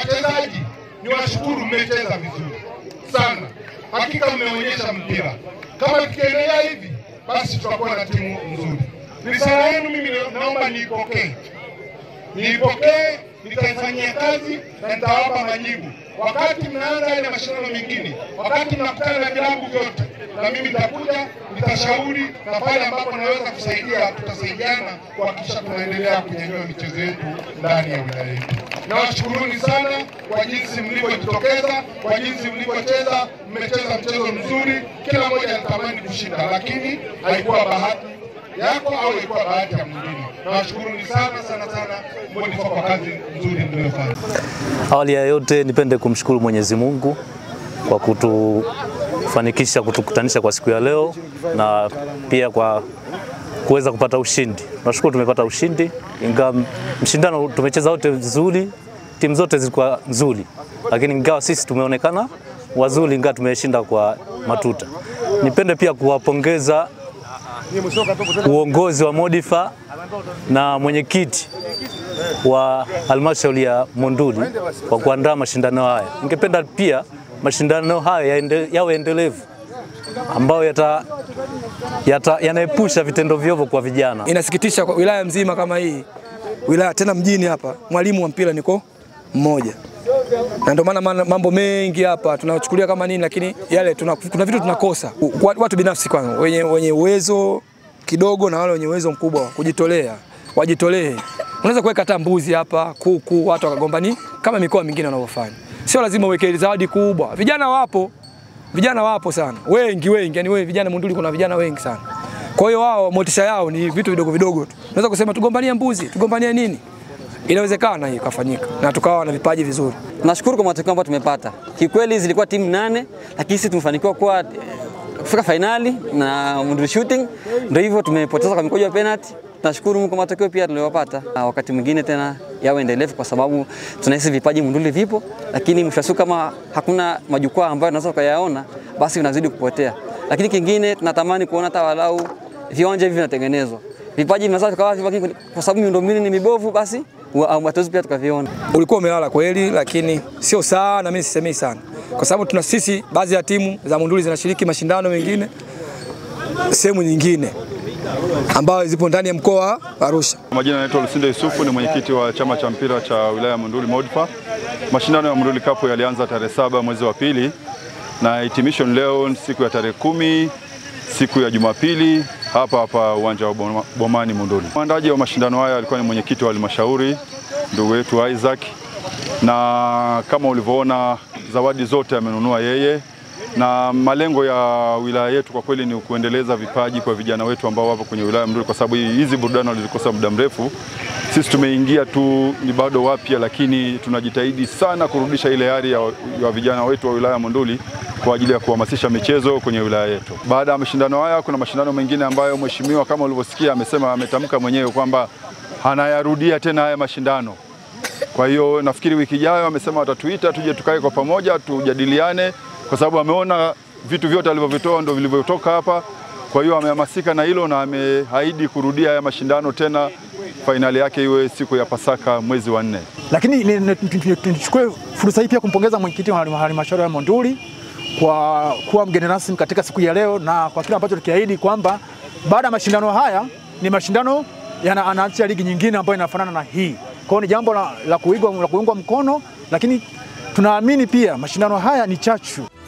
wachezaji ni washukuru, mmecheza vizuri sana, hakika mmeonyesha mpira. Kama tukiendelea hivi, basi tutakuwa na timu nzuri. Risala yenu mimi naomba niipokee, niipokee, nitaifanyia kazi na nitawapa majibu wakati mnaanza yale mashindano mengine, wakati mnakutana na vilabu vyote, na mimi nitakuja, nitashauri na pale ambapo naweza kusaidia, tutasaidiana kuhakikisha tunaendelea kunyanyua michezo yetu ndani ya wilaya yetu. Nawashukuruni sana kwa jinsi mlivyojitokeza, kwa jinsi mlivyocheza. Mmecheza mchezo mzuri, kila mmoja anatamani kushinda, lakini haikuwa bahati yako au ilikuwa bahati ya mwingine. Nawashukuruni sana sana sana Modifa kwa kazi nzuri mliyofanya. Awali ya yote nipende kumshukuru Mwenyezi Mungu kwa kutufanikisha kutukutanisha kwa siku ya leo na pia kwa kuweza kupata ushindi. Nashukuru tumepata ushindi, ingawa mshindano tumecheza wote vizuri, timu zote zilikuwa nzuri, lakini ingawa sisi tumeonekana wazuri, ingawa tumeshinda kwa matuta. Nipende pia kuwapongeza uongozi wa Modifa na mwenyekiti wa halmashauri ya Monduli kwa kuandaa mashindano haya. Ningependa pia mashindano haya yaende, yawe endelevu ambayo yata, yata, yanaepusha vitendo viovu kwa vijana. Inasikitisha kwa wilaya mzima kama hii wilaya tena mjini hapa, mwalimu wa mpira niko mmoja, na ndio maana mambo mengi hapa tunachukulia kama nini, lakini yale tuna, kuna vitu tunakosa. Watu binafsi kwanza wenye, wenye uwezo kidogo na wale wenye uwezo mkubwa kujitolea, wajitolee. Unaweza kuweka hata mbuzi hapa, kuku, watu wakagombani kama mikoa mingine wanavyofanya. Sio lazima uweke zawadi kubwa. Vijana wapo, vijana wapo sana, wengi wengi, yani wewe vijana Monduli kuna vijana wengi sana. Kwa hiyo wao motisha yao ni vitu vidogo vidogo tu. Unaweza kusema tugombanie mbuzi, tugombanie nini? Inawezekana hiyo kafanyika na tukawa na vipaji vizuri. Nashukuru kwa matokeo ambayo tumepata. Kikweli zilikuwa timu nane, lakini sisi tumefanikiwa kuwa kufika fainali na Monduli Shooting, ndio hivyo tumepoteza kwa mikojo ya penalty. Tunashukuru Mungu kwa matokeo pia tuliyopata. Wakati mwingine tena yawe endelevu, kwa sababu tunahisi vipaji Monduli vipo, lakini mwisho wa siku kama hakuna majukwaa ambayo tunaweza kuyaona, basi vinazidi kupotea. Lakini kingine tunatamani kuona hata walau viwanja hivi vinatengenezwa, vipaji vinaweza vikawa vipo, lakini kwa sababu miundombinu ni mibovu, basi hatuwezi pia tukaviona. Ulikuwa umelala kweli, lakini sio sana, mimi sisemei sana, kwa sababu tuna sisi baadhi ya timu za Monduli zinashiriki mashindano mengine sehemu nyingine ambayo zipo ndani ya mkoa wa Arusha. Majina yanaitwa Lusinde Yusufu, ni mwenyekiti wa chama cha mpira cha wilaya ya Monduli Modfa. Mashindano ya Monduli Cup yalianza tarehe saba mwezi wa pili na hitimisho leo siku ya tarehe kumi siku ya Jumapili hapa hapa uwanja wa Bomani Monduli. Mwandaji wa mashindano haya alikuwa ni mwenyekiti wa halmashauri ndugu yetu Isaac, na kama ulivyoona zawadi zote amenunua yeye na malengo ya wilaya yetu kwa kweli ni kuendeleza vipaji kwa vijana wetu ambao wapo kwenye wilaya ya Monduli, kwa sababu hizi burudani walizikosa muda mrefu. Sisi tumeingia tu, ni bado wapya, lakini tunajitahidi sana kurudisha ile hali ya, ya vijana wetu wa wilaya ya Monduli kwa ajili ya kuhamasisha michezo kwenye wilaya yetu. Baada ya mashindano haya, kuna mashindano mengine ambayo mheshimiwa kama ulivyosikia amesema, ametamka mwenyewe kwamba anayarudia tena haya mashindano. Kwa hiyo nafikiri wiki ijayo amesema watatuita tuje tukae kwa pamoja tujadiliane kwa sababu ameona vitu vyote alivyovitoa ndio vilivyotoka hapa. Kwa hiyo amehamasika na hilo na ameahidi kurudia haya mashindano tena, fainali yake iwe siku ya Pasaka mwezi wa nne. Lakini nichukue fursa hii pia kumpongeza mwenyekiti wa halmashauri ya Monduli kwa kuwa mgeni rasmi katika siku ya leo na kwa kile ambacho tukiahidi kwamba baada ya mashindano haya ni mashindano anaanzisha ligi nyingine ambayo inafanana na hii. Kwa hiyo ni jambo la, la kuigwa la kuungwa mkono, lakini tunaamini pia mashindano haya ni chachu